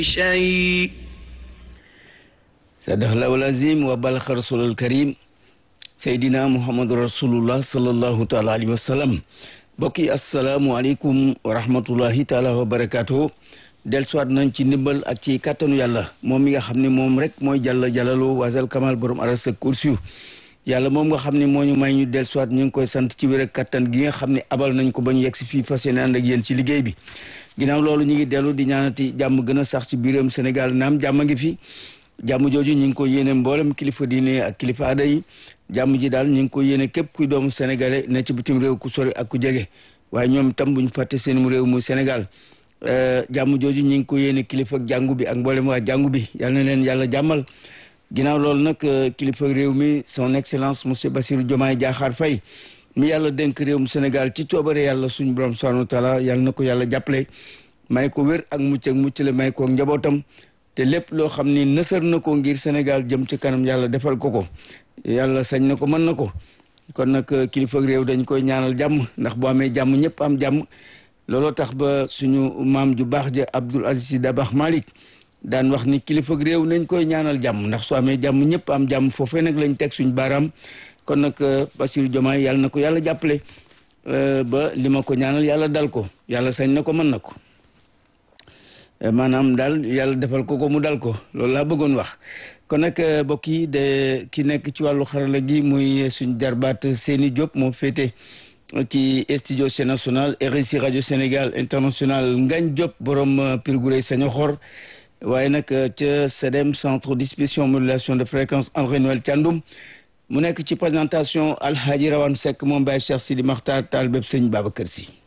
شيء صدق الله العظيم وبلغ رسول الكريم سيدنا محمد رسول الله صلى الله تعالى عليه وسلم bokki asalaamualeykum wa rahmatullahi taala wa barakaatu del soit nañ ci ndimbal ak ci kàttanu yàlla moom mi nga xam ne moom rek mooy jàlla jàllaloo wasal kamal borom aras ak kursiyu yàlla moom nga xam ne moo ñu may ñu del soit ñu ngi koy sant ci wér ak kattan gi nga xam ne abal nañ ko ba ñu yegg si fii fas yéene ànd ak yéen ci liggéey bi ginnaaw loolu ñu ngi dellu di ñaanati jàmm gën a sax ci biiram Sénégal naam jàmm ngi fi jàmm jooju ñu ngi ko yéene mboolem kilifa diine ak kilifa aada yi jàmm ji daal ñu ngi ko yéene képp kuy doomu sénégalais ne ci bitim réew ku sori ak ku jege waaye ñoom itam bu ñu fàtte seen réew mu Sénégal jàmm jooju ñu ngi ko yéene kilifa jàngu bi ak mboolem waa jàngu bi yal na leen yàlla jàmmal ginnaaw loolu nag kilifa réew mi son excellence monsieur Bassirou Diomaye Diakhar Faye mi yàlla dénk réew mu Sénégal ci coobare yàlla suñu borom subhanahu wa taala yàlla na ko yàlla jàppale may ko wér ak mucc ak mucc le may ko njabootam te lépp loo xam ni nësër na ko ngir Sénégal jëm ci kanam yàlla defal ko ko yàlla sañ na ko mën na ko kon nag kilifa réew dañ koy ñaanal jàmm ndax boo amee jàmm ñëpp am jàmm looloo tax ba suñu maam ju baax ja Abdoul Aziz Sy Dabakh Malick daan wax ni kilifa réew nañ koy ñaanal jàmm ndax soo amee jàmm ñëpp am jàmm foofee nag lañ teg suñu baaraam kon nag Bassirou Diomaye yàlla na ko yàlla jàppale ba li ma ko ñaanal yàlla dal ko yàlla sañ na ko mën na ko maanaam daal yàlla defal ko ko mu dal ko loolu laa bëggoon wax kon nag mbokk yi de ki nekk ci wàllu xarala gi muy suñ jarbaat Seni Diop moo féete ci studio C national RSI rajo Sénégal international Ngagne Diop borom Pirguré Sañoxor waaye nag ca CEDEM centre distribution modulation de fréquence André Noël Thiandoum mu nekk ci présentation Alhaji Rawane Seck moom Baye Cheikh Sidi Makhtar taal bépp sëñ Babacar Sy